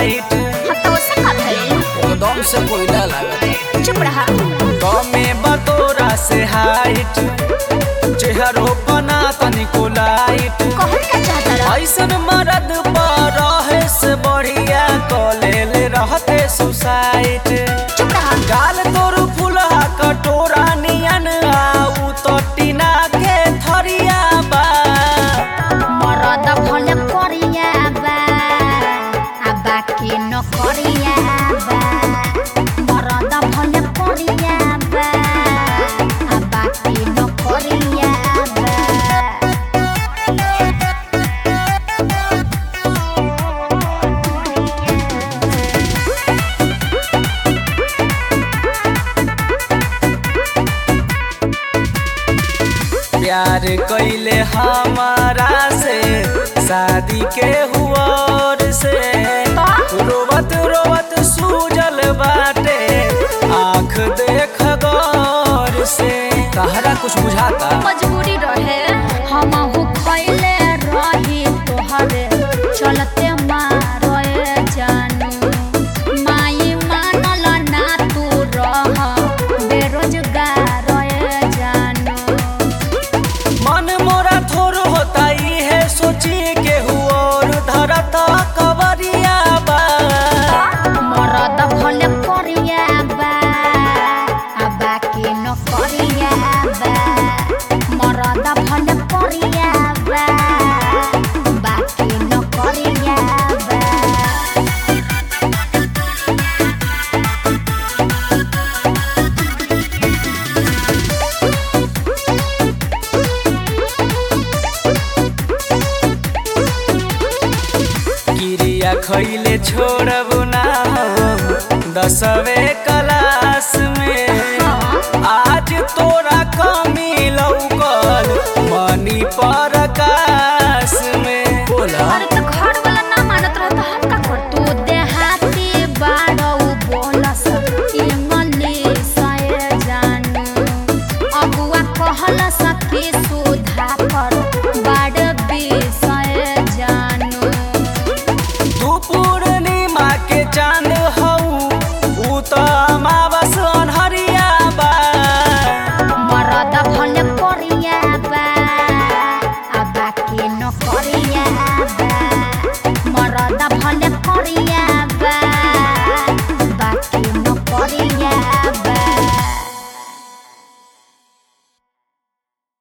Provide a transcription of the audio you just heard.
light हाँ तो उससे का भइल एकदम से कोयला लागत चुप रहा कमे बतोरा से हाइट चेहरो बना तनिको लाइट कहल का चाहता रहा ऐसन मरद पर रहे से बढ़िया कॉलेल रहते सुसाइट चुप रहा गाल तोर फुलहा कटोरा नियन आऊ तो टीना के थरिया बा मरद भले करिया बा आ बाकी न करिया बा मरद भले करिया बा आ बाकी न करिया बा प्यार कैले हमारा से शादी के हुआर से रोवत रोवत सूजल बाटे आँख देख गौर से तहरा कुछ बुझाता मजबूरी रहे हम हो खैले रही तोहरे चलते मारे जानू माई मानल ना तू रह बेरोजगार जानू मन मोरा थोर होता ही है सोची के हुआर धरता कवरिया बा मरद भले करिया बा आ बाकी न करिया बा मरद भले करिया बा बाकी न करिया बा किरिया खैले छोड़ब ना हो दसवे